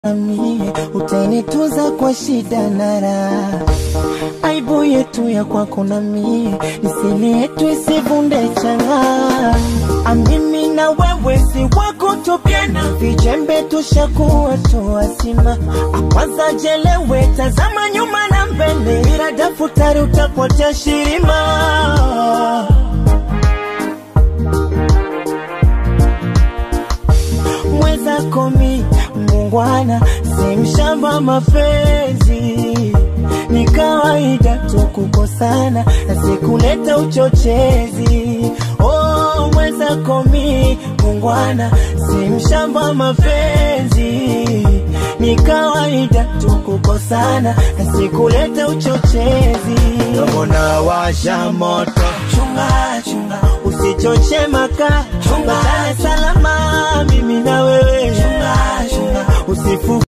nami utanituza kwa shida na raha. Aibu yetu ya kwako na mie, nisili yetu isivunde changa. Amimi na wewe si wako tupiana, vijembe tushakuwa tuwazima. Kwanza jelewe, tazama nyuma na mbele, ila daftari utapotea shirima. mweza komi mungwana si mshamba mapenzi ni kawaida tu kukosana na sikuleta uchochezi oh, mweza komi mungwana si mshamba mapenzi ni kawaida tu kukosana na sikuleta uchochezi Mbona washa moto chunga chunga usichoche maka chunga salama mimi na wewe chunga chunga usifu